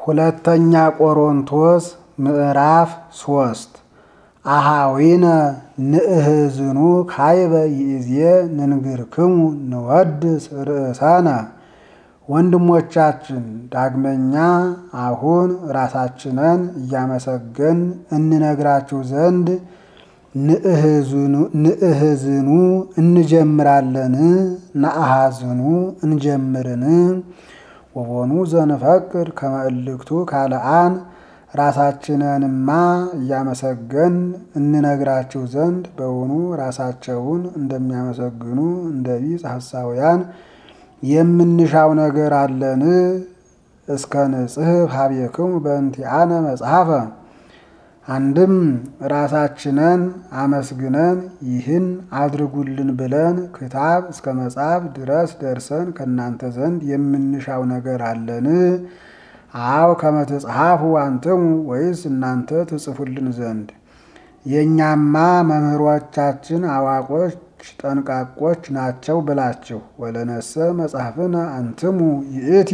ሁለተኛ ቆሮንቶስ ምዕራፍ ሶስት አሃዊነ ንእህዝኑ ካይበ ይእዜ ንንግርክሙ ንወድስ ርእሳነ ወንድሞቻችን ዳግመኛ አሁን ራሳችንን እያመሰገን እንነግራችሁ ዘንድ ንእህዝኑ እንጀምራለን ነአሃዝኑ እንጀምርን ወቦኑ ዘንፈቅድ ከመእልክቱ ካልአን ራሳችንንማ እያመሰገን እንነግራችሁ ዘንድ በውኑ ራሳቸውን እንደሚያመሰግኑ እንደ ቢጽ ሐሳውያን የምንሻው ነገር አለን? እስከ ንጽሕፍ ሀቤክሙ በእንቲአነ መጽሐፈ አንድም ራሳችንን አመስግነን ይህን አድርጉልን ብለን ክታብ እስከ መጽሐፍ ድረስ ደርሰን ከእናንተ ዘንድ የምንሻው ነገር አለን? አው ከመትጽሐፉ አንትሙ ወይስ እናንተ ትጽፉልን ዘንድ? የእኛማ መምህሮቻችን አዋቆች ጠንቃቆች ናቸው ብላችሁ ወለነሰ መጽሐፍነ አንትሙ ይእቲ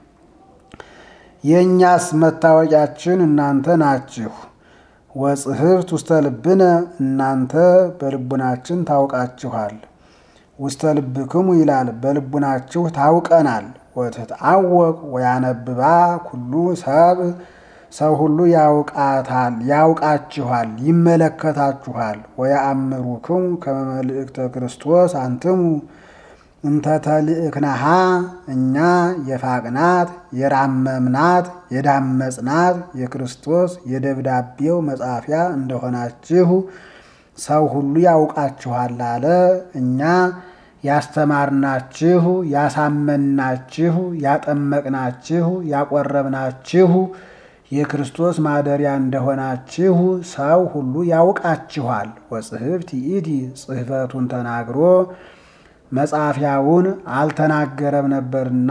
የእኛስ መታወቂያችን እናንተ ናችሁ። ወጽሕፍት ውስተ ልብነ እናንተ በልቡናችን ታውቃችኋል። ውስተ ልብክሙ ይላል በልቡናችሁ ታውቀናል። ወትትአወቅ ወያነብባ ኩሉ ሰብ ሰው ሁሉ ያውቃታል ያውቃችኋል ይመለከታችኋል። ወያአምሩክሙ ከመ መልእክተ ክርስቶስ አንትሙ እንተ ተልእክናሃ እኛ የፋቅናት የራመምናት የዳመጽናት የክርስቶስ የደብዳቤው መጻፊያ እንደሆናችሁ ሰው ሁሉ ያውቃችኋል አለ። እኛ ያስተማርናችሁ፣ ያሳመናችሁ፣ ያጠመቅናችሁ፣ ያቆረብናችሁ የክርስቶስ ማደሪያ እንደሆናችሁ ሰው ሁሉ ያውቃችኋል። ወጽሕፍት ይእቲ ጽሕፈቱን ተናግሮ መጻፊያውን አልተናገረም ነበርና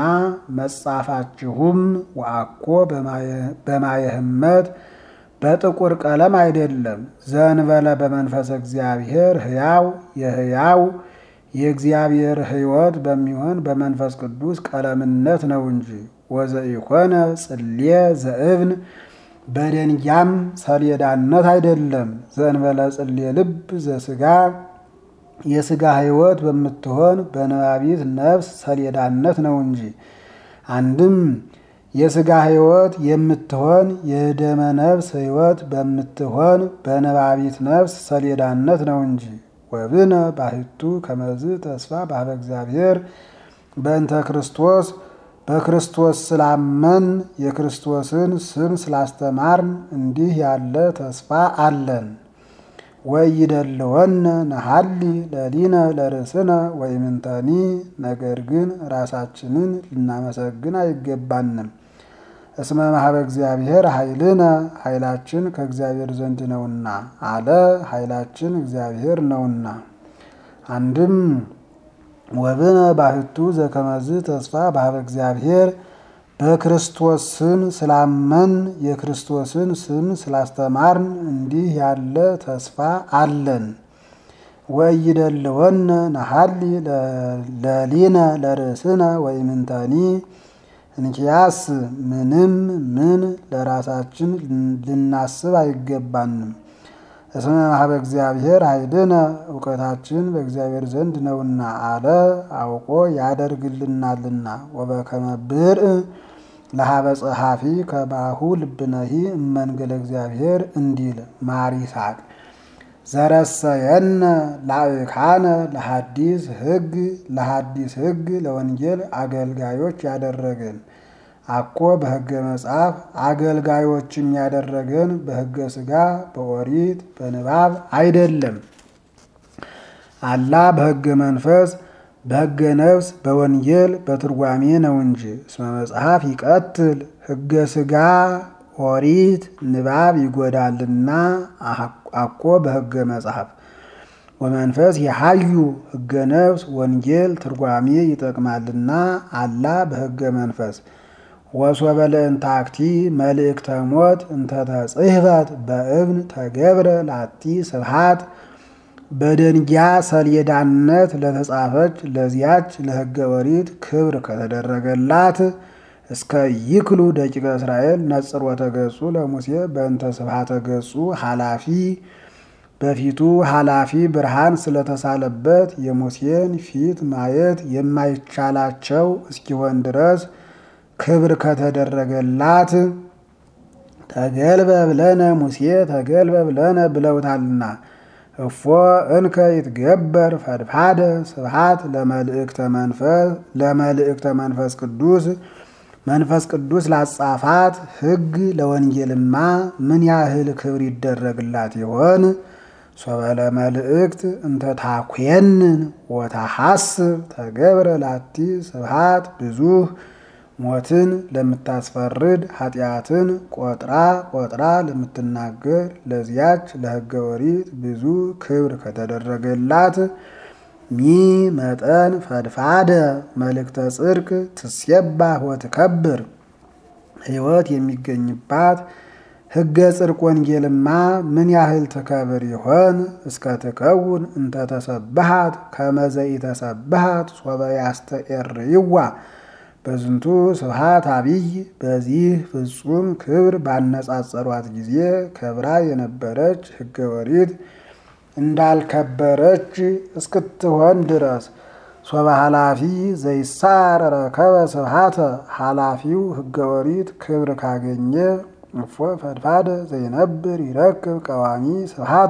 መጻፋችሁም ወአኮ በማየ ሕመት በጥቁር ቀለም አይደለም፣ ዘንበለ በመንፈስ እግዚአብሔር ሕያው የሕያው የእግዚአብሔር ሕይወት በሚሆን በመንፈስ ቅዱስ ቀለምነት ነው እንጂ ወዘኢኮነ ጽሌ ዘእብን በደንጊያም ሰሌዳነት አይደለም። ዘእንበለ ጽሌ ልብ ዘስጋ የስጋ ሕይወት በምትሆን በነባቢት ነፍስ ሰሌዳነት ነው እንጂ። አንድም የስጋ ሕይወት የምትሆን የደመ ነፍስ ሕይወት በምትሆን በነባቢት ነፍስ ሰሌዳነት ነው እንጂ። ወብነ ባሕቱ ከመዝ ተስፋ ባህበ እግዚአብሔር በእንተ ክርስቶስ በክርስቶስ ስላመን የክርስቶስን ስም ስላስተማርን እንዲህ ያለ ተስፋ አለን። ወይደለወነ ነሐሊ ለሊነ ለርእስነ ወይምንተኒ ነገር ግን ራሳችንን ልናመሰግን አይገባንም። እስመ ማህበ እግዚአብሔር ኃይልነ ኃይላችን ከእግዚአብሔር ዘንድ ነውና አለ። ኃይላችን እግዚአብሔር ነውና። አንድም ወብነ ባሕቱ ዘከመዝ ተስፋ ባህበ እግዚአብሔር በክርስቶስ ስም ስላመን የክርስቶስን ስም ስላስተማርን እንዲህ ያለ ተስፋ አለን። ወይደለወነ ነሐሊ ለሊነ ለርእስነ ወይምንተኒ እንኪያስ ምንም ምን ለራሳችን ልናስብ አይገባንም። እስመ ማህበ እግዚአብሔር ኃይልነ እውቀታችን በእግዚአብሔር ዘንድ ነውና አለ። አውቆ ያደርግልናልና። ወበከመ ብርዕ ለሀበ ጸሐፊ ከባሁ ልብነሂ እመንገለ እግዚአብሔር እንዲል ማር ይስሐቅ ዘረሰየነ ላእካነ ለሐዲስ ሕግ ለሐዲስ ሕግ ለወንጌል አገልጋዮች ያደረገን አኮ በሕገ መጽሐፍ አገልጋዮችም ያደረገን በሕገ ሥጋ በኦሪት በንባብ አይደለም። አላ በሕገ መንፈስ በሕገ ነፍስ በወንጌል በትርጓሜ ነው እንጂ። እስመ መጽሐፍ ይቀትል ሕገ ሥጋ ኦሪት ንባብ ይጎዳልና አኮ በሕገ መጽሐፍ ወመንፈስ የሀዩ ሕገ ነፍስ ወንጌል ትርጓሜ ይጠቅማልና አላ በሕገ መንፈስ ወሶበ ለእንታክቲ መልእክተ ሞት እንተተጽሕፈት በእብን ተገብረ ላቲ ስብሃት በደንጊያ ሰሌዳነት ለተጻፈች ለዚያች ለሕገ ኦሪት ክብር ከተደረገላት እስከ ይክሉ ደቂቀ እስራኤል ነጽሮተ ገጹ ለሙሴ በእንተ ስብሐተ ገጹ ኃላፊ በፊቱ ኃላፊ ብርሃን ስለተሳለበት የሙሴን ፊት ማየት የማይቻላቸው እስኪሆን ድረስ ክብር ከተደረገላት ተገልበ ብለነ ሙሴ ተገልበ ብለነ ብለውታልና እፎ እንከ ይትገበር ፈድፋደ ስብሐት ለመልእክተ መንፈስ ቅዱስ መንፈስ ቅዱስ ላጻፋት ሕግ ለወንጌልማ ምን ያህል ክብር ይደረግላት ይሆን? ሶበለ መልእክት እንተ ታኮንን ወታሐስብ ተገብረ ላቲ ስብሐት ብዙህ ሞትን ለምታስፈርድ ኃጢአትን ቆጥራ ቆጥራ ለምትናገር ለዚያች ለሕገ ኦሪት ብዙ ክብር ከተደረገላት ሚ መጠን ፈድፋደ መልእክተ ጽድቅ ትሴባህ ወትከብር ሕይወት የሚገኝባት ሕገ ጽድቅ ወንጌልማ ምን ያህል ትከብር ይሆን? እስከ ትከውን እንተ ተሰብሃት ከመዘኢ ተሰብሃት ሶበ ያስተኤርይዋ በዝንቱ ስብሃት አብይ በዚህ ፍጹም ክብር ባነጻጸሯት ጊዜ ከብራ የነበረች ሕገ ኦሪት እንዳልከበረች እስክትሆን ድረስ ሶበ ኃላፊ ዘይሳር ረከበ ስብሃተ ኃላፊው ሕገ ኦሪት ክብር ካገኘ እፎ ፈድፋደ ዘይነብር ይረክብ ቀዋሚ ስብሃተ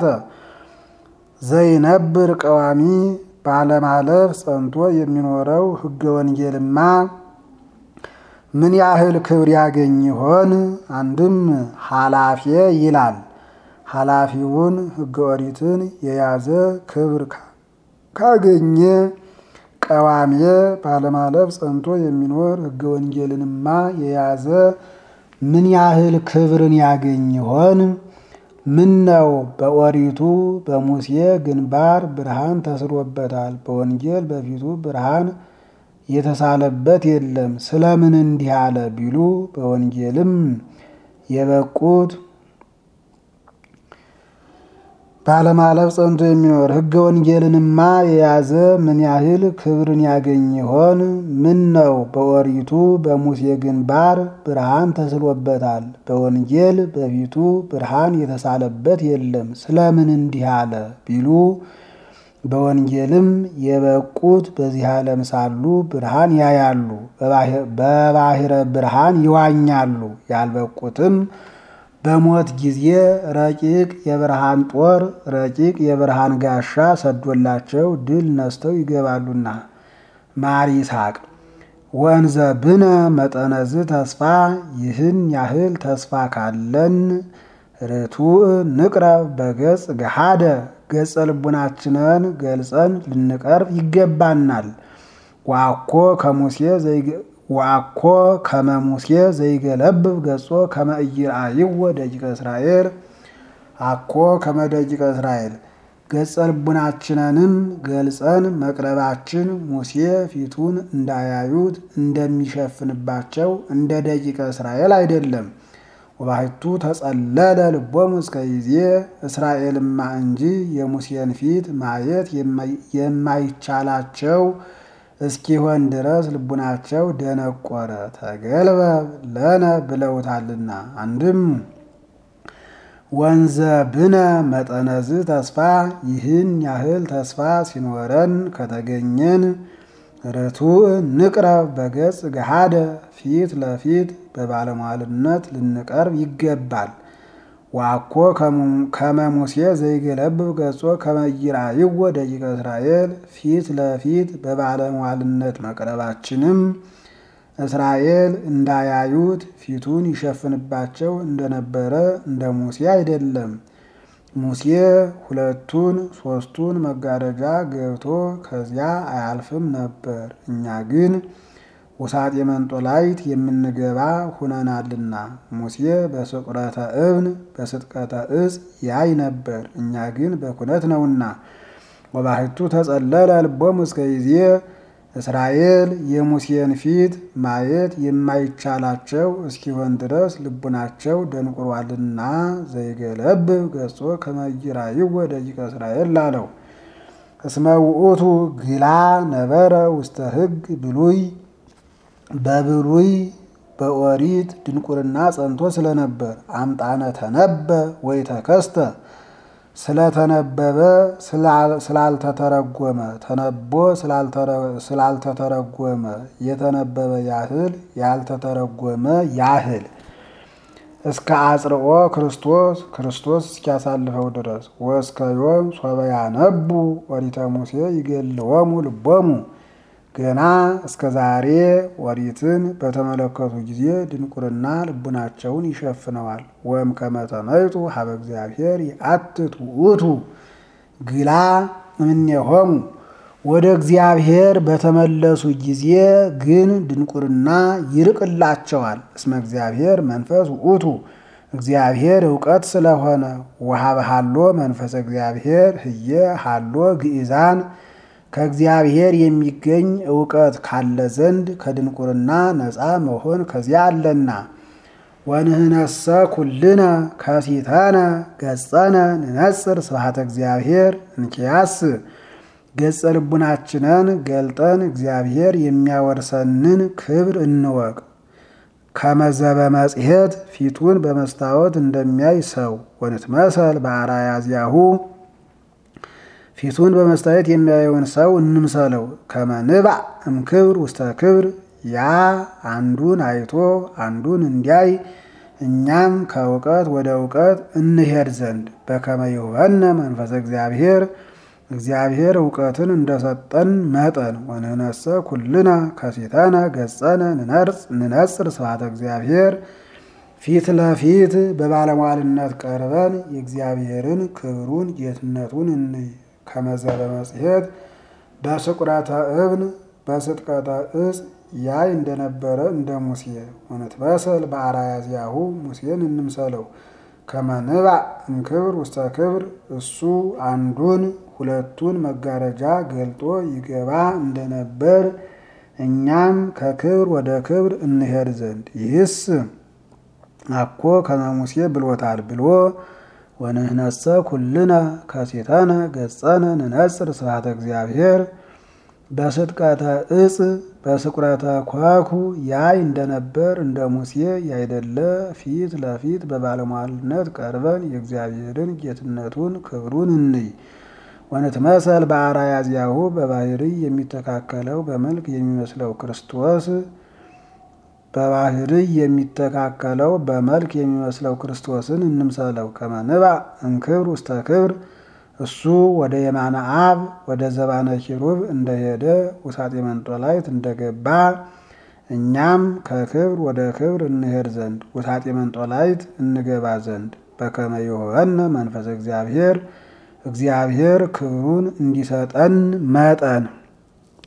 ዘይነብር ቀዋሚ ባለማለፍ ጸንቶ የሚኖረው ሕገ ወንጌልማ ምን ያህል ክብር ያገኝ ይሆን? አንድም ኃላፊ ይላል። ኃላፊውን ሕገ ኦሪትን የያዘ ክብር ካገኘ ቀዋሜ ባለማለፍ ጸንቶ የሚኖር ሕገ ወንጌልንማ የያዘ ምን ያህል ክብርን ያገኝ ይሆን? ምን ነው በኦሪቱ በሙሴ ግንባር ብርሃን ተስሎበታል፣ በወንጌል በፊቱ ብርሃን የተሳለበት የለም። ስለምን እንዲህ አለ ቢሉ በወንጌልም የበቁት ባለማለፍ ጸንቶ የሚኖር ሕገ ወንጌልንማ የያዘ ምን ያህል ክብርን ያገኝ ይሆን? ምን ነው በኦሪቱ በሙሴ ግንባር ብርሃን ተስሎበታል፣ በወንጌል በፊቱ ብርሃን የተሳለበት የለም። ስለምን እንዲህ አለ ቢሉ በወንጌልም የበቁት በዚህ ዓለም ሳሉ ብርሃን ያያሉ፣ በባሕረ ብርሃን ይዋኛሉ። ያልበቁትም በሞት ጊዜ ረቂቅ የብርሃን ጦር ረቂቅ የብርሃን ጋሻ ሰዶላቸው ድል ነስተው ይገባሉና። ማር ይስሐቅ ወንዘ ብነ መጠነዝ ተስፋ ይህን ያህል ተስፋ ካለን ርቱዕ ንቅረብ በገጽ ገሃደ ገጸ ልቡናችንን ገልጸን ልንቀርብ ይገባናል። ዋኮ ከሙሴ ወአኮ ከመ ሙሴ ዘይገለብብ ገጾ ከመ ኢይርአይዎ ደቂቀ እስራኤል አኮ ከመ ደቂቀ እስራኤል ገጸ ልቡናችንንም ገልጸን መቅረባችን ሙሴ ፊቱን እንዳያዩት እንደሚሸፍንባቸው እንደ ደቂቀ እስራኤል አይደለም። ወባሕቱ ተጸለለ ልቦሙ እስከ ጊዜ እስራኤልማ እንጂ የሙሴን ፊት ማየት የማይቻላቸው እስኪሆን ድረስ ልቡናቸው ደነቆረ። ተገልበብ ለነ ብለውታልና። አንድም ወንዘ ብነ መጠነዝ ተስፋ ይህን ያህል ተስፋ ሲኖረን ከተገኘን ርቱዕ ንቅረብ በገጽ ገሃደ ፊት ለፊት በባለሟልነት ልንቀርብ ይገባል። ዋኮ ከመ ሙሴ ዘይገለብብ ገጾ ከመ ኢይርአይዎ ደቂቀ እስራኤል ፊት ለፊት በባለሟልነት መቅረባችንም እስራኤል እንዳያዩት ፊቱን ይሸፍንባቸው እንደነበረ እንደ ሙሴ አይደለም። ሙሴ ሁለቱን ሶስቱን መጋረጃ ገብቶ ከዚያ አያልፍም ነበር። እኛ ግን ውሳጤ መንጦላይት የምንገባ ሁነናልና። ሙሴ በስቁረተ እብን በስጥቀተ እጽ ያይ ነበር፣ እኛ ግን በኩነት ነውና። ወባሕቱ ተጸለለ ልቦሙ እስከ ጊዜ እስራኤል የሙሴን ፊት ማየት የማይቻላቸው እስኪሆን ድረስ ልቡናቸው ደንቁሯልና። ዘይገለብብ ገጾ ከመ ኢይርአይዎ ደቂቀ እስራኤል ላለው እስመ ውእቱ ግላ ነበረ ውስተ ሕግ ብሉይ በብሉይ በኦሪት ድንቁርና ጸንቶ ስለነበር አምጣነ ተነበ ወይ ተከስተ ስለተነበበ ስላልተተረጎመ ተነቦ ስላልተተረጎመ የተነበበ ያህል ያልተተረጎመ ያህል እስከ አጽርኦ ክርስቶስ ክርስቶስ እስኪያሳልፈው ድረስ ወእስከ ዮም ሶበ ያነቡ ኦሪተ ሙሴ ይገልዎሙ ልቦሙ ገና እስከ ዛሬ ኦሪትን በተመለከቱ ጊዜ ድንቁርና ልቡናቸውን ይሸፍነዋል። ወም ከመተመይጡ ሀበ እግዚአብሔር ይአትት ውእቱ ግላ እምኔሆሙ ወደ እግዚአብሔር በተመለሱ ጊዜ ግን ድንቁርና ይርቅላቸዋል። እስመ እግዚአብሔር መንፈስ ውእቱ እግዚአብሔር እውቀት ስለሆነ ወሀበ ሀሎ መንፈሰ እግዚአብሔር ህየ ሀሎ ግእዛን ከእግዚአብሔር የሚገኝ እውቀት ካለ ዘንድ ከድንቁርና ነፃ መሆን ከዚያ አለና። ወንህነሰ ኩልነ ከሲተነ ገጸነ ንነጽር ስብሐተ እግዚአብሔር እንኪያስ ገጸ ልቡናችንን ገልጠን እግዚአብሔር የሚያወርሰንን ክብር እንወቅ። ከመዘበ መጽሔት ፊቱን በመስታወት እንደሚያይ ሰው ወንትመሰል በአርአያ ዚአሁ ፊቱን በመስታወት የሚያየውን ሰው እንምሰለው። ከመንባዕ እምክብር ውስተ ክብር ያ አንዱን አይቶ አንዱን እንዲያይ እኛም ከእውቀት ወደ እውቀት እንሄድ ዘንድ በከመ ይሁበነ መንፈሰ እግዚአብሔር እግዚአብሔር እውቀትን እንደሰጠን መጠን ወንህነሰ ኩልነ ከሲተነ ገጸነ ንነጽር ስብሐተ እግዚአብሔር ፊት ለፊት በባለሟልነት ቀርበን የእግዚአብሔርን ክብሩን ጌትነቱን እንይ። ከመዘበ መጽሔት በስቁረተ እብን በስጥቀተ እጽ ያይ እንደነበረ እንደ ሙሴ ወንትመሰል በአርአያ ዚአሁ ሙሴን እንምሰለው። ከመንባዕ እምክብር ውስተ ክብር እሱ አንዱን ሁለቱን መጋረጃ ገልጦ ይገባ እንደነበር እኛም ከክብር ወደ ክብር እንሄድ ዘንድ ይህስ አኮ ከመ ሙሴ ብሎታል ብሎ ወንህነሰ ኩልነ ከሲተነ ገጸነ ንነጽር ስብሐተ እግዚአብሔር በስጥቀተ እጽ በስቁረተ ኳኩ ያይ እንደነበር እንደ ሙሴ ያይደለ ፊት ለፊት በባለሟልነት ቀርበን የእግዚአብሔርን ጌትነቱን ክብሩን እንይ። ወንትመሰል በአርአያ ዚአሁ በባህርይ የሚተካከለው በመልክ የሚመስለው ክርስቶስ በባህርይ የሚተካከለው በመልክ የሚመስለው ክርስቶስን እንምሰለው። ከመንባዕ እምክብር ውስተ ክብር እሱ ወደ የማነ አብ ወደ ዘባነ ኪሩብ እንደሄደ ውሳጤ መንጦላይት እንደገባ እኛም ከክብር ወደ ክብር እንሄድ ዘንድ ውሳጤ መንጦላይት እንገባ ዘንድ በከመ ይሁበነ መንፈስ እግዚአብሔር እግዚአብሔር ክብሩን እንዲሰጠን መጠን